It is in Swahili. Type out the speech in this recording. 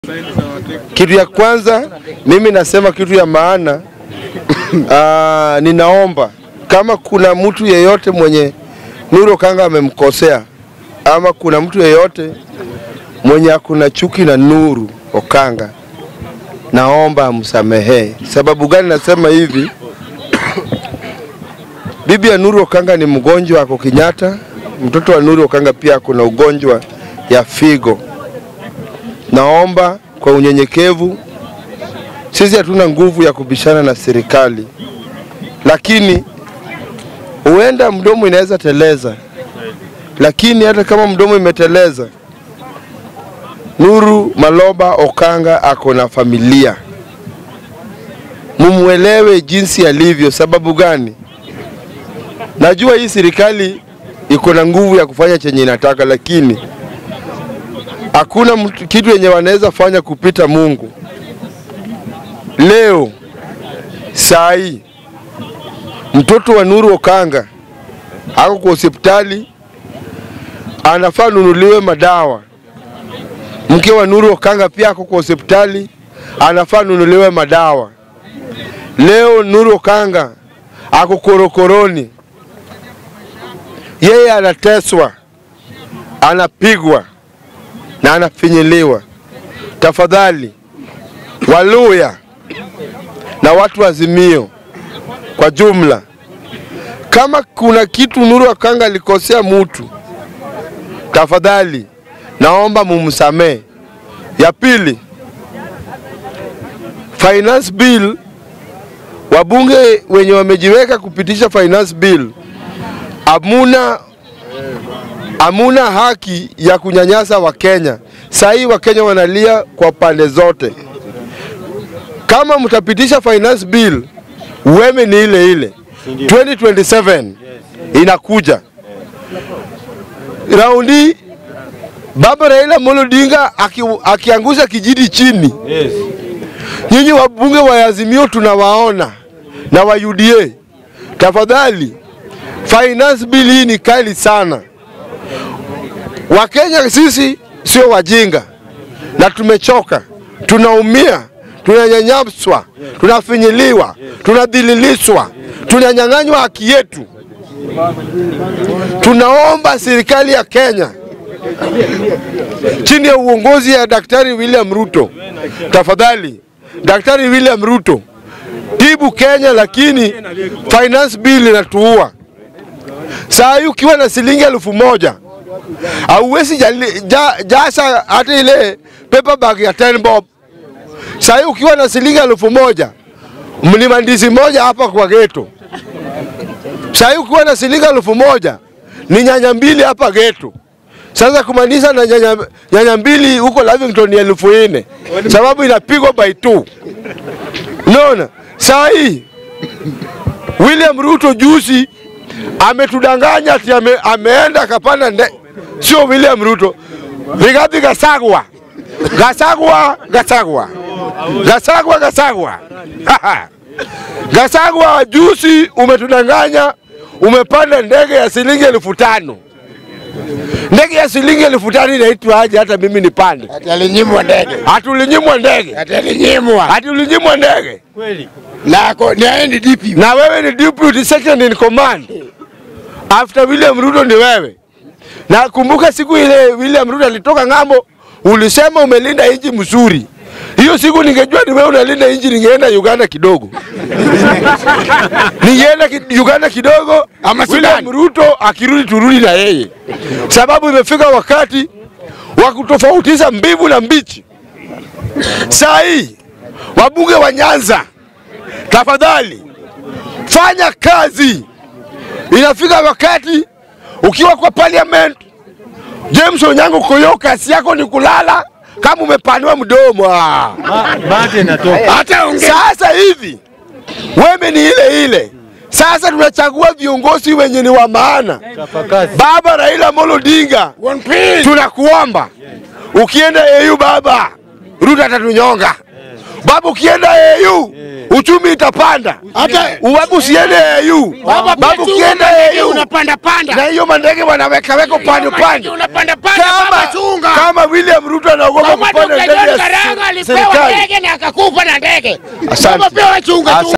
Kitu ya kwanza mimi nasema kitu ya maana aa, ninaomba kama kuna mtu yeyote mwenye Nuru Okanga amemkosea ama kuna mtu yeyote mwenye akuna chuki na Nuru Okanga, naomba amsamehee. Sababu gani nasema hivi? Bibi ya Nuru Okanga ni mgonjwa, ako Kenyatta. Mtoto wa Nuru Okanga pia kuna ugonjwa ya figo. Naomba kwa unyenyekevu, sisi hatuna nguvu ya kubishana na serikali, lakini huenda mdomo inaweza teleza, lakini hata kama mdomo imeteleza, Nuru Maloba Okanga ako na familia, mumwelewe jinsi alivyo. Sababu gani? Najua hii serikali iko na nguvu ya kufanya chenye inataka, lakini hakuna mtu- kitu yenye wanaweza fanya kupita Mungu. Leo saa hii mtoto wa Nuru Okanga ako kwa hospitali, anafaa nunuliwe madawa. Mke wa Nuru Okanga pia ako kwa hospitali, anafaa nunuliwe madawa. Leo Nuru Okanga ako korokoroni, yeye anateswa, anapigwa na anafinyiliwa. Tafadhali Waluya na watu wa Azimio kwa jumla, kama kuna kitu Nuru Okanga alikosea mutu, tafadhali naomba mumsamee. Ya pili, finance bill, wabunge wenye wamejiweka kupitisha finance bill, amuna hamuna haki ya kunyanyasa Wakenya. Saa hii Wakenya wanalia kwa pande zote. Kama mtapitisha finance bill, uweme ni ile ile 2027 inakuja raundi. Baba Raila Amolo Odinga aki, akiangusha kijiti chini, nyinyi wabunge wa Azimio tunawaona na wa UDA, tafadhali finance bill hii ni kali sana. Wakenya sisi sio wajinga na tumechoka, tunaumia, tunanyanyaswa, tunafinyiliwa, tunadhililishwa, tunanyang'anywa haki yetu. Tunaomba serikali ya Kenya chini ya uongozi ya Daktari William Ruto, tafadhali Daktari William Ruto, tibu Kenya, lakini finance bill inatuua. Saa hii ukiwa na shilingi elfu moja hauwezi jali- ja- jasa hata ile paper bag ya 10 bob. Saa hii ukiwa na shilingi elfu moja mlima ndizi moja hapa kwa geto. Saa hii ukiwa na shilingi elfu moja ni nyanya mbili hapa geto. Sasa kumaanisha na nyanya, nyanya mbili huko Lavington ni elfu nne sababu inapigwa by two. Unaona, saa hii William Ruto juzi ametudanganya ati ame, ameenda akapanda nde, sio William Ruto, Rigathi Gachagua, Gachagua, Gachagua, Gachagua, Gachagua. Gachagua juzi umetudanganya, umepanda ndege ya shilingi elfu tano. Ndege ya shilingi elfu tano inaitwa aje? Hata mimi nipande. Ati alinyimwa ndege. Hatulinyimwa ndege, Ati alinyimwa. hatulinyimwa ndege, Na ako ni aende DP. na wewe ni deputy second in command after William Ruto ni wewe. Na kumbuka siku ile William Ruto alitoka ng'ambo, ulisema umelinda nchi mzuri. Hiyo siku ningejua ni wewe unalinda nchi, ningeenda Uganda kidogo, ningeenda ki, Uganda kidogo, Ama Sudan. William Ruto akirudi turudi na yeye, sababu imefika wakati wa kutofautisha mbivu na mbichi. Saa hii wabunge wa Nyanza, tafadhali fanya kazi. Inafika wakati ukiwa kwa parliament, James Onyango Koyo, kazi yako ni kulala kama umepanua mdomo. Ah. Mate natoka. Hata ongea. Sasa hivi weme ni ile ile. Sasa tunachagua viongozi wenye ni wa maana. Chapakazi. Baba Raila Amolo Odinga, One piece. tunakuomba ukienda EU baba, Ruto atatunyonga. Baba ukienda AU uchumi itapanda. Hata Baba usiende AU. baba Baba pia ukienda AU unapanda panda. na hiyo mandege wanaweka weka upande upande. Unapanda panda Kama baba chunga. kama William Ruto anaogopa Kama kupanda Dr. ndege John ya Karanga se- alipewa serikali. ndege na akakufa na ndege. Asante. Baba pia wachunga tu. Asante.